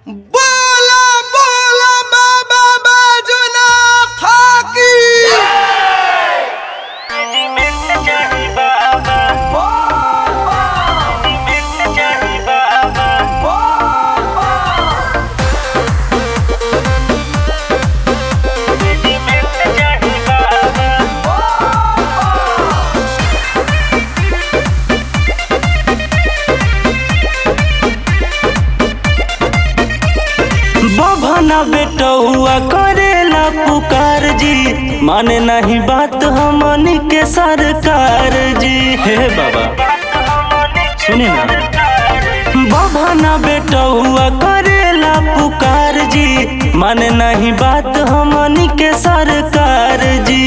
बोला बोला बाबा बाजुना थाकी बभना बेटौआ करेला पुकार जी माने नहीं बात हमनी के सरकार जी हे बाबा सुने ना बभना बेटौआ करेला पुकार जी माने नहीं बात हमनी के सरकार जी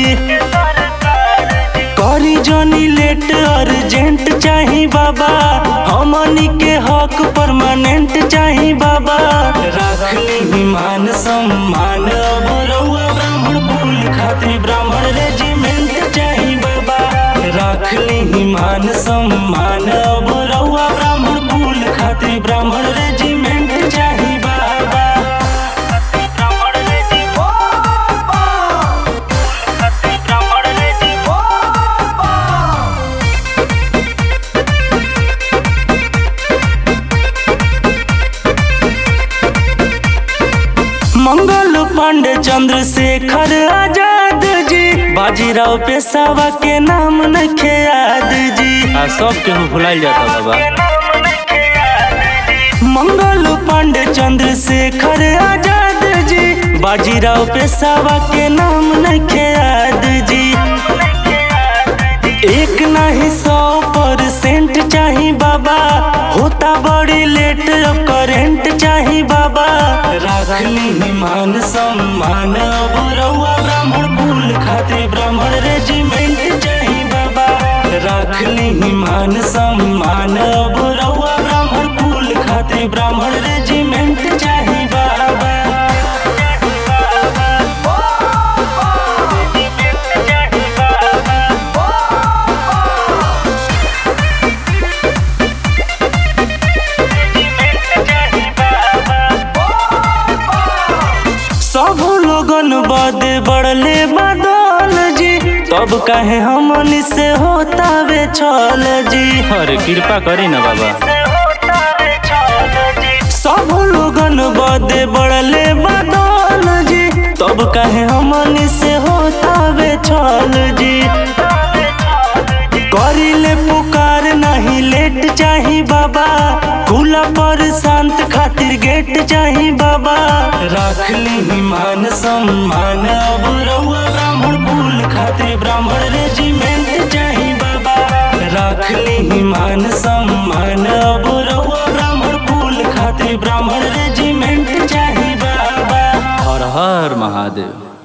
करी जोनी लेट अर्जेंट चाही बाबा हमनी के हक परमानेंट चाही बाबा रखली मान सम्मान अब रउआ ब्राह्मण कुल खातिर ब्राह्मण रेजिमेंट चाही बाबा रखली मान सम्मान अब रउआ ब्राह्मण कुल खातिर ब्राह्मण रेजिमेंट चाही बाबा ब्राह्मण मंगल पांडे चंद्रशेखर आजाद जी बाजीराव पेशावा के नाम नखे याद जी आ सब के भुलाइल जाता बाबा मंगल पांडे चंद्रशेखर आजाद जी बाजीराव पेशावा के नाम नखे याद जी एक नहीं सौ परसेंट चाही बाबा होता बड़ी लेट अब करेंट चाही बाबा रखली मान सम्मान अब रउआ ब्राह्मण कुल खातिर ब्राह्मण रेजिमेंट चाही बाबा रखली मान सम्मान अब रउआ ब्राह्मण कुल खातिर ब्राह्मण रेजिमेंट चाही बाबा सब लोगन बदे बढ़ले बदल जी तब काहे हमनी से होता वे छल जी अरे कृपा करी ना बाबा सब लोगन बदे बढ़ले बदल जी तब काहे हमनी से होता वे छल जी करिले पुकार नहीं लेट चाही बाबा खुला पर शांत खातिर गेट चाही बाबा रखली मान सम्मान अब रउआ ब्राह्मण कुल खातिर ब्राह्मण रेजिमेंट चाही बाबा रखली मान सम्मान अब रउआ ब्राह्मण कुल खातिर ब्राह्मण रेजिमेंट चाही बाबा हर हर महादेव